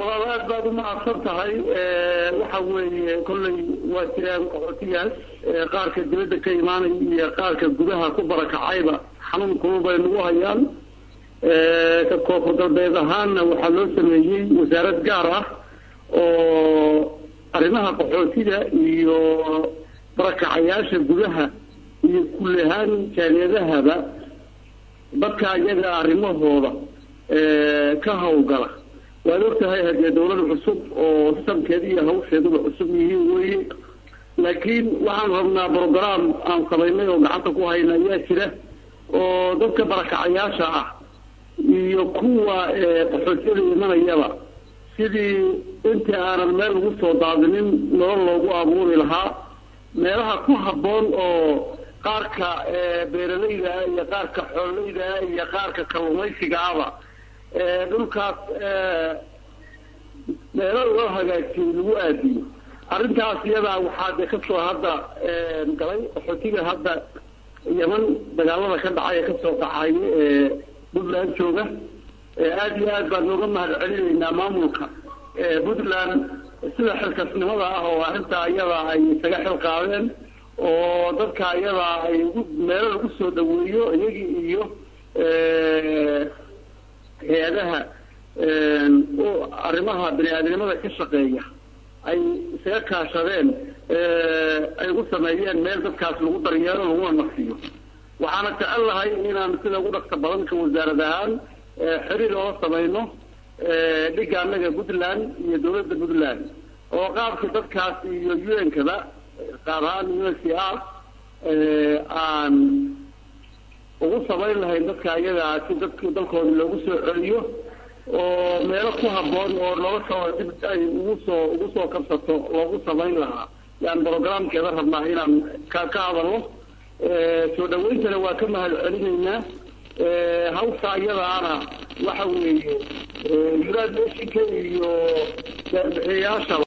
walaal aad baad umahadsan tahay waxa weeye kolley waa jiraan qaxootigaas qaarka dibadda ka imaanaya iyo qaarka gudaha ku barakacayba xanuun kulul bay nagu hayaan ka koonfur galbeed ahaanna waxaa loo sameeyey wasaarad gaar ah oo arrimaha qaxootiga iyo barakacayaasha gudaha iyo kulli ahaan jaaliyadahaba dadka iyaga arrimahooda ka hawlgala waad ogtahay haddee dawlad cusub oo sistamkeeda iyo hawsheeduba cusub yihiin weye laakiin waxaan rabnaa brogram aan samaynay oo gacanta ku hayna ayaa jira oo dadka barakacayaasha ah iyo kuwa qaxootiyada imanayaba sidii intii aanan meel lagu soo daadinin nolol loogu abuuri lahaa meelaha ku habboon oo qaarka beeralayda ah iyo qaarka xoololeyda ah iyo qaarka kalluumaysiga ahba dhulkaas meelo loo hagaajiyo lagu aadiyo arrintaas iyadaa waxaa de kasoo hadda galay qaxootiga hadda yeman dagaalada ka dhacay ee kasoo qaxay ee puntland jooga aada iyo aad baan nooga mahad celinaynaa maamulka puntland sida xilkasnimada ah oo arrintaa iyada ay isaga xil qaadeen oo dadka iyada ay ugu meelo lagu soo dhaweeyo iyagii iyo hay-adaha arrimaha bani aadamnimada ka shaqeeya ay isaga kaashadeen ay ugu sameeyeen meel dadkaas lagu daryeelo laguna nafsiyo waxaana jecel lahay inaan sida ugu dhaqsa badanka wasaarad ahaan xiriir oola samayno dhiga anaga puntland iyo dawladda puntland oo qaabka dadkaas iyo u n kada qaar ahaan u n c r aan ugu samayn lahayn dadka iyagaa si dadk dalkooda loogu soo celiyo oo meelo ku habboon oo noloshooda dib ay ugu soo ugu soo kabsato loogu samayn lahaa yaan brogramkeeda rabnaa inaan ka ka hadalno soo dhawayntana waa ka mahad celinaynaa hawsha iyadaana waxa weeye united nationka iyo bixiyayaasha